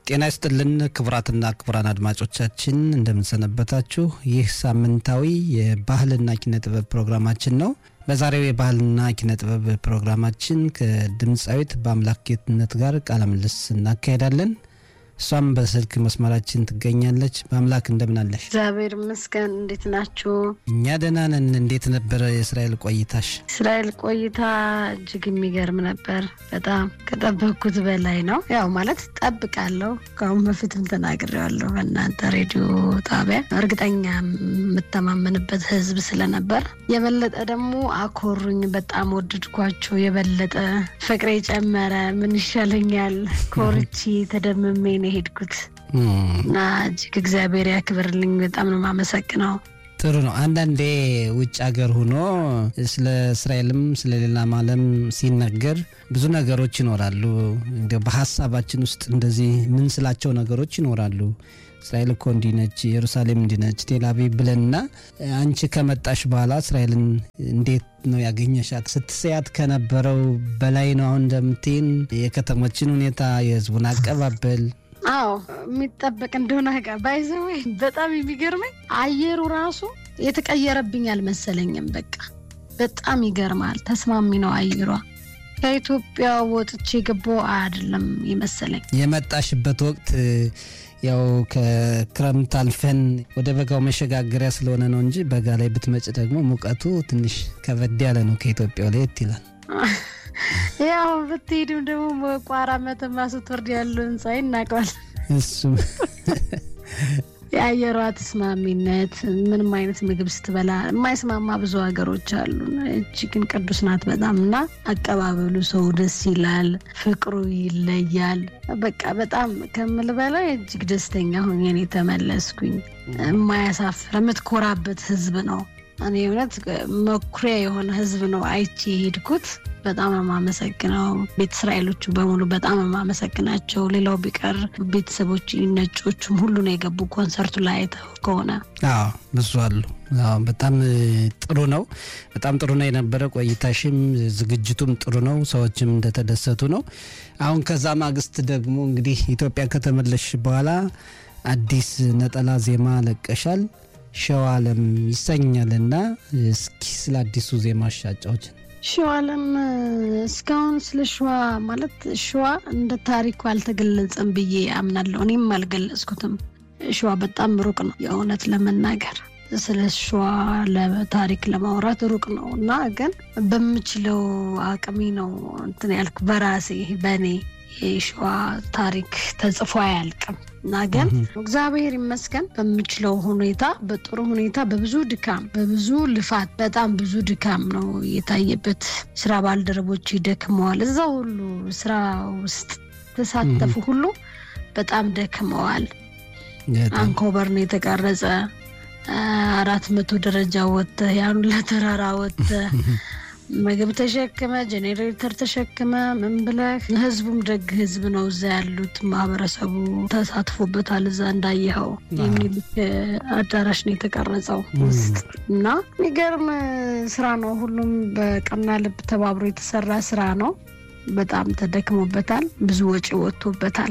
ጤና ይስጥልን ክቡራትና ክቡራን አድማጮቻችን እንደምንሰነበታችሁ። ይህ ሳምንታዊ የባህልና ኪነ ጥበብ ፕሮግራማችን ነው። በዛሬው የባህልና ኪነ ጥበብ ፕሮግራማችን ከድምፃዊት በአምላክ ጌትነት ጋር ቃለ ምልልስ እናካሄዳለን። እሷም በስልክ መስመራችን ትገኛለች። በአምላክ እንደምን አለሽ? እግዚአብሔር ይመስገን። እንዴት ናችሁ? እኛ ደህና ነን። እንዴት ነበረ የእስራኤል ቆይታሽ? እስራኤል ቆይታ እጅግ የሚገርም ነበር። በጣም ከጠበቅኩት በላይ ነው። ያው ማለት ጠብቃለሁ፣ ከአሁን በፊትም ተናግሬዋለሁ በእናንተ ሬዲዮ ጣቢያ። እርግጠኛ የምተማመንበት ህዝብ ስለነበር የበለጠ ደግሞ አኮሩኝ። በጣም ወደድኳቸው። የበለጠ ፍቅሬ ጨመረ። ምን ይሻለኛል ኮርቺ ተደምሜ ነው የሄድኩት እና እጅግ እግዚአብሔር ያክብርልኝ። በጣም ነው የማመሰግነው። ጥሩ ነው። አንዳንዴ ውጭ ሀገር ሆኖ ስለ እስራኤልም ስለ ሌላም ዓለም ሲነገር ብዙ ነገሮች ይኖራሉ። እንዲያው በሀሳባችን ውስጥ እንደዚህ ምን ስላቸው ነገሮች ይኖራሉ። እስራኤል እኮ እንዲህ ነች፣ ኢየሩሳሌም እንዲህ ነች፣ ቴልአቪቭ ብለንና አንቺ ከመጣሽ በኋላ እስራኤልን እንዴት ነው ያገኘሻት? ስትሰያት ከነበረው በላይ ነው አሁን እንደምትይን የከተሞችን ሁኔታ፣ የህዝቡን አቀባበል አዎ የሚጠበቅ እንደሆነ ጋ ባይዘወይ በጣም የሚገርመኝ አየሩ ራሱ የተቀየረብኝ አልመሰለኝም። በቃ በጣም ይገርማል። ተስማሚ ነው አየሯ። ከኢትዮጵያ ወጥቼ ገባሁ አይደለም የመሰለኝ። የመጣሽበት ወቅት ያው ከክረምት አልፈን ወደ በጋው መሸጋገሪያ ስለሆነ ነው እንጂ በጋ ላይ ብትመጭ ደግሞ ሙቀቱ ትንሽ ከበድ ያለ ነው። ከኢትዮጵያው ለየት ይላል። ያው ብትሄድም ደግሞ በቋራ መተማ ስትወርድ ያለው ህንፃ ይናቀዋል። እሱም የአየሯ ተስማሚነት ምንም አይነት ምግብ ስትበላ የማይስማማ ብዙ ሀገሮች አሉ። እጅ ግን ቅዱስ ናት በጣም እና አቀባበሉ ሰው ደስ ይላል፣ ፍቅሩ ይለያል። በቃ በጣም ከምል በላይ እጅግ ደስተኛ ሆኜ ነው የተመለስኩኝ። የማያሳፍር የምትኮራበት ህዝብ ነው። እኔ እውነት መኩሪያ የሆነ ህዝብ ነው አይቼ የሄድኩት። በጣም ነው የማመሰግነው። ቤተ እስራኤሎቹ በሙሉ በጣም ነው የማመሰግናቸው። ሌላው ቢቀር ቤተሰቦች ነጮቹም ሁሉ ነው የገቡ ኮንሰርቱ ላይ አይተው ከሆነ አዎ ብዙ አሉ። አዎ በጣም ጥሩ ነው። በጣም ጥሩ ነው የነበረ ቆይታሽም፣ ዝግጅቱም ጥሩ ነው። ሰዎችም እንደተደሰቱ ነው። አሁን ከዛ ማግስት ደግሞ እንግዲህ ኢትዮጵያ ከተመለሽ በኋላ አዲስ ነጠላ ዜማ ለቀሻል። ሸዋለም ይሰኛልና እስኪ ስለ አዲሱ ዜማ አጫውችን። ሸዋለም እስካሁን ስለ ሸዋ ማለት ሸዋ እንደ ታሪኩ አልተገለጸም ብዬ አምናለሁ። እኔም አልገለጽኩትም። ሸዋ በጣም ሩቅ ነው የእውነት ለመናገር ስለ ሸዋ ለታሪክ ለማውራት ሩቅ ነው እና ግን በምችለው አቅሜ ነው እንትን ያልኩ በራሴ በእኔ የሸዋ ታሪክ ተጽፎ አያልቅም እና ግን እግዚአብሔር ይመስገን በምችለው ሁኔታ በጥሩ ሁኔታ በብዙ ድካም በብዙ ልፋት በጣም ብዙ ድካም ነው የታየበት። ስራ ባልደረቦች ደክመዋል። እዛ ሁሉ ስራ ውስጥ ተሳተፉ ሁሉ በጣም ደክመዋል። አንኮበር ነው የተቀረጸ አራት መቶ ደረጃ ወጥተህ ያን ለተራራ ወጥተህ ምግብ ተሸክመ ጄኔሬተር ተሸክመ ምን ብለህ ህዝቡም ደግ ህዝብ ነው። እዛ ያሉት ማህበረሰቡ ተሳትፎበታል። እዛ እንዳየኸው የሚልክ አዳራሽ ነው የተቀረጸው ውስጥ እና የሚገርም ስራ ነው። ሁሉም በቀና ልብ ተባብሮ የተሰራ ስራ ነው። በጣም ተደክሞበታል። ብዙ ወጪ ወጥቶበታል።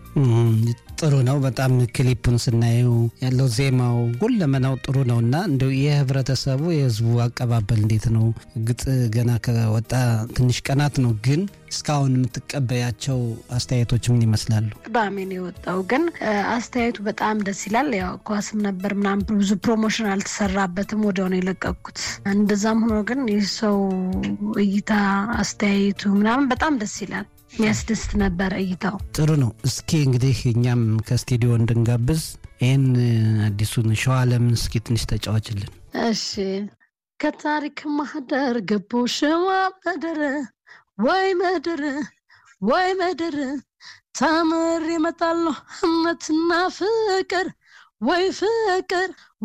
ጥሩ ነው። በጣም ክሊፑን ስናየው ያለው ዜማው ሁለመናው ጥሩ ነው እና እንደው የህብረተሰቡ የህዝቡ አቀባበል እንዴት ነው? እርግጥ ገና ከወጣ ትንሽ ቀናት ነው፣ ግን እስካሁን የምትቀበያቸው አስተያየቶች ምን ይመስላሉ? ቅዳሜ ነው የወጣው፣ ግን አስተያየቱ በጣም ደስ ይላል። ያው ኳስም ነበር ምናምን ብዙ ፕሮሞሽን አልተሰራበትም፣ ወዲያው ነው የለቀኩት። እንደዛም ሆኖ ግን የሰው እይታ አስተያየቱ ምናምን በጣም ደስ ይላል። የሚያስደስት ነበረ እይታው። ጥሩ ነው። እስኪ እንግዲህ እኛም ከስቱዲዮ እንድንጋብዝ ይህን አዲሱን ሸዋለምን እስኪ ትንሽ ተጫዋችልን። እሺ። ከታሪክ ማህደር ገቦ ሸዋ መደረ ወይ መደረ ወይ መደረ ታምር ይመጣለሁ እምነትና ፍቅር ወይ ፍቅር